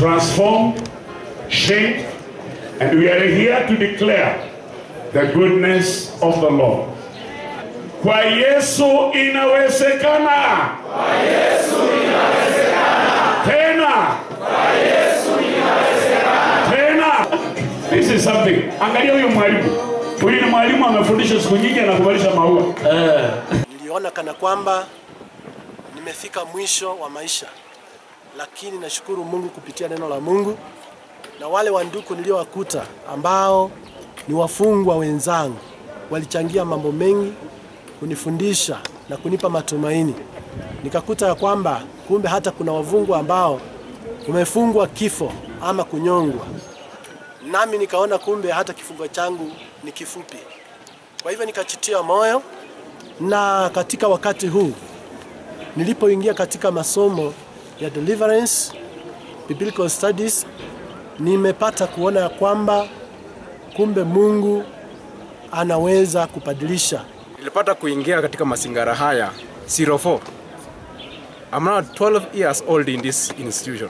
transformed, changed, and we are here to declare the goodness of the Lord. Kwa Yesu inawezekana. Kwa Yesu inawezekana. Tena. Kwa Yesu inawezekana. Tena. This is something. Angalia huyo mwalimu. Huyu ni mwalimu amefundisha siku nyingi anakuvalisha maua. Niliona kana kwamba nimefika mwisho wa maisha, lakini nashukuru Mungu kupitia neno la Mungu na wale wanduku niliowakuta ambao ni wafungwa wenzangu walichangia mambo mengi kunifundisha na kunipa matumaini. Nikakuta ya kwamba kumbe hata kuna wafungwa ambao umefungwa kifo ama kunyongwa, nami nikaona kumbe hata kifungo changu ni kifupi. Kwa hivyo nikachitia moyo, na katika wakati huu nilipoingia katika masomo ya deliverance biblical studies, nimepata kuona ya kwamba kumbe Mungu anaweza kubadilisha. Nilipata kuingia katika mazingara haya 04. I'm now 12 years old in this institution.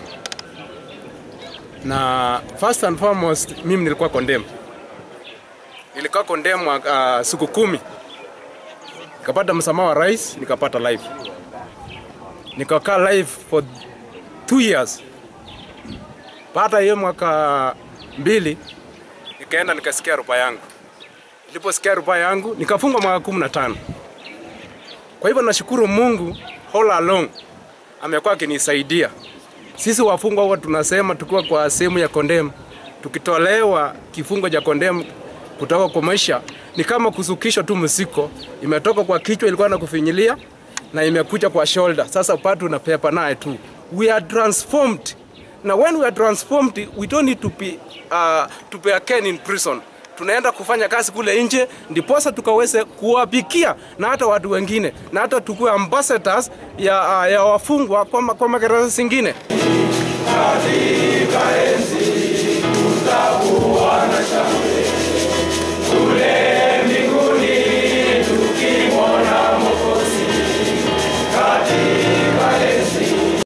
Na first and foremost mimi nilikuwa condemned. Nilikuwa condemned uh, siku kumi. Nikapata msamaha wa rais, nikapata life. Nikakaa life for two years. Baada ya hiyo mwaka mbili nikaenda nikasikia rufaa yangu. Niliposikia rufaa yangu nikafungwa mwaka kumi na tano. Kwa hivyo nashukuru Mungu all along amekuwa akinisaidia. Sisi wafungwa huwa tunasema tukiwa kwa sehemu ya condemn, tukitolewa kifungo cha condemn kutoka kwa maisha ni kama kusukishwa tu msiko, imetoka kwa kichwa, ilikuwa na kufinyilia na imekuja kwa shoulder. Sasa upatu unapepa naye tu. We are transformed. Na when we are transformed, we don't need to be, uh, to be again in prison tunaenda kufanya kazi kule nje, ndiposa tukaweze kuwapikia na hata watu wengine na hata tukuwe ambassadors ya, uh, ya wafungwa kwa, ma- kwa magereza zingine. katika enzi tutakuwa